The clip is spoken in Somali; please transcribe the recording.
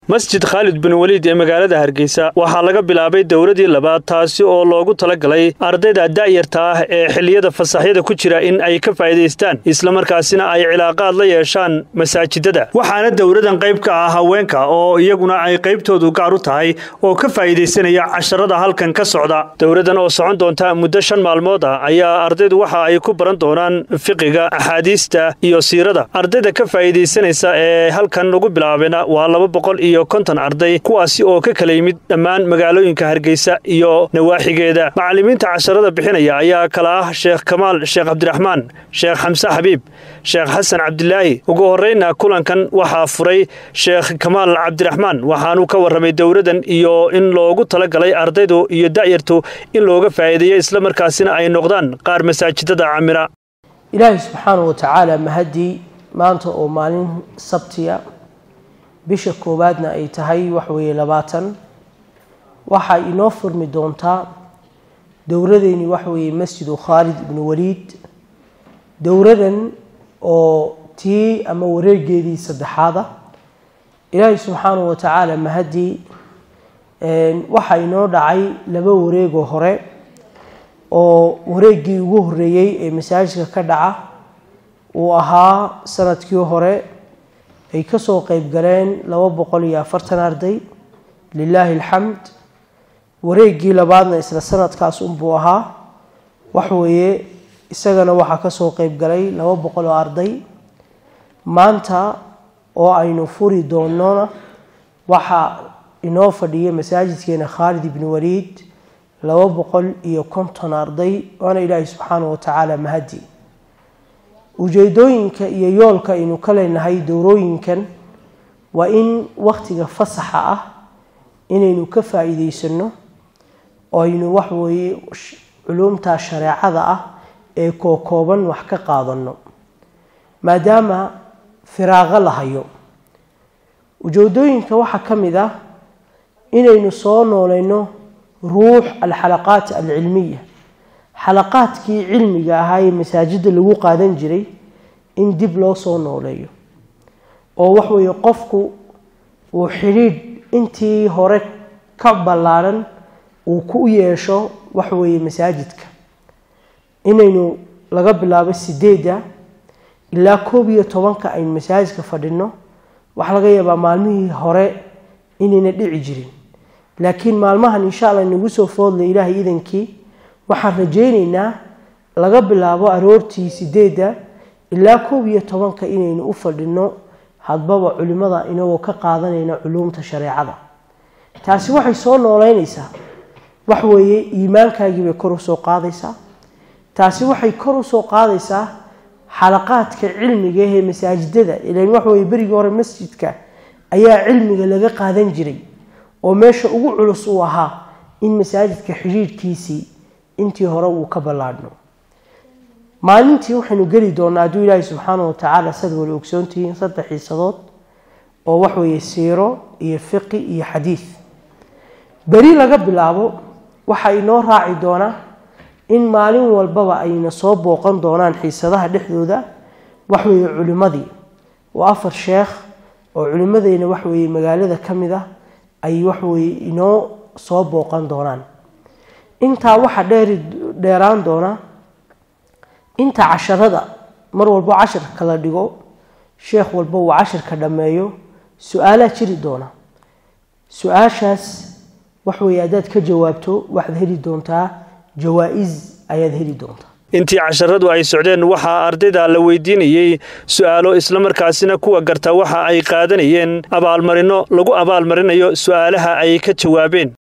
masjid khaalid bin weliid ee magaalada hargeysa waxaa laga bilaabay dowladii labaad taasi oo loogu talagalay ardayda da'yarta ah ee xilliyada fasaxyada ku jira in ay ka faa'iidaystaan islamarkaasina ay cilaaqaad la yeeshaan masaajidada waxaana dowladan qayb ka ah haweenka oo iyaguna ay qaybtoodu gaar u tahay oo ka faa'iidaysanaya casharada halkan ka socda dowladan oo socon doonta muddo shan maalmood ah ayaa ardaydu waxa ay ku baran doonaan fiqiga axaadiista iyo siirada ardayda ka faa'iidaysanaysa ee halkan lagu bilaabena waa laba boqol iyo konton arday kuwaasi oo ka kala yimid dhammaan magaalooyinka hargeysa iyo nawaaxigeeda macallimiinta casharada bixinaya ayaa kala ah sheekh kamaal sheekh cabdiraxmaan sheekh xamse xabiib sheekh xasan cabdilaahi ugu horreyna kulankan waxaa furay sheekh kamaal cabdiraxmaan waxaanuu ka warramay dowladan iyo in loogu talagalay ardaydu iyo da'yartu in looga faa'iideeyo islamarkaasina ay noqdaan qaar masaajidada camira ilaahay subxaanahu watacaala mahadii maanta oo maalin sabtiya bisha koowaadna ay tahay waxweeye labaatan waxaa inoo furmi doontaa dowladeeni waxweeye masjidu khaalid ibnu waliid dowladan oo tii ama wareegeedii saddexaada ilaahay subxaanahu watacaala mahadii waxaa inoo dhacay laba wareegoo hore oo wareeggii ugu horreeyey ee masaajidka ka dhaca uu ahaa sanadkii hore ay kasoo qeyb galeen laba boqol iyo afartan arday lilaahi alxamd wareeggii labaadna isla sanadkaas unbuu ahaa waxweeye isagana waxaa kasoo qeyb galay laba boqol oo arday maanta oo aynu furi doonona waxaa inoo fadhiya masaajidkeena khaalid ibni waliid laba boqol iyo konton arday waana ilaahay subxaanahu watacaala mahadi ujeedooyinka iyo yoolka aynu ka leenahay dowrooyinkan waa in waktiga fasaxa ah inaynu ka faa-iideysano oo aynu waxweeye culumta shareecada ah ee kookooban wax ka qaadano maadaama firaaqo la hayo ujeedooyinka waxaa ka mid ah inaynu soo nooleyno ruux alxalaqaat alcilmiya xalaqaadkii cilmiga ahaa ee masaajida lagu qaadan jiray in dib loo soo nooleeyo oo waxweeye qofku uu xidhiidh intii hore ka ballaadhan uu ku yeesho waxweeye masaajidka inaynu laga bilaabo sideedda ilaa koob iyo tobanka aynu masaajidka fadhino waxaa laga yaabaa maalmihii hore inayna dhici jirin laakiin maalmahan insha alla nagu soo foodlay ilaahay idankii waxaan rajeyneynaa laga bilaabo aroortii sideedda ilaa koob iyo tobanka inaynu u fadhino hadbaba culimada inagoo ka qaadanayna culuumta shareecada taasi waxay soo nooleynaysaa waxweeye iimaankaagiibay kor usoo qaadaysaa taasi waxay kor usoo qaadaysaa xalaqaadka cilmiga ee masaajidada ilan waxweye berigii hore masjidka ayaa cilmiga laga qaadan jiray oo meesha ugu culus uu ahaa in masaajidka xidhiidhkiisii intii hore uu ka ballaadhno maalintii waxaynu geli doonaa hadduu ilaahay subxaanahu watacaala sad wala ogsoontihiin saddex xiisadood oo waxweeye siiro iyo fiqi iyo xadiid beri laga bilaabo waxaa inoo raaci doonaa in maalin walbaba ayna soo booqan doonaan xiisadaha dhexdooda waxweeye culimadii oo afar sheekh oo culimadeyna waxweeye magaalada ka mid ah ay waxweye inoo soo booqan doonaan intaa waxaa dheeri dheeraan doona inta casharada mar walbo casharka la dhigo sheekh walba uu casharka dhammeeyo su-aalaa jiri doona su-aashaas waxweye haddaad ka jawaabto waxaad heli doontaa jawaa-is ayaad heli doontaa intii casharadu ay socdeen waxaa ardayda la weydiinayey su'aalo islamarkaasina kuwa garta waxa ay qaadanayeen abaalmarino lagu abaalmarinayo su'aalaha ay ka jawaabeen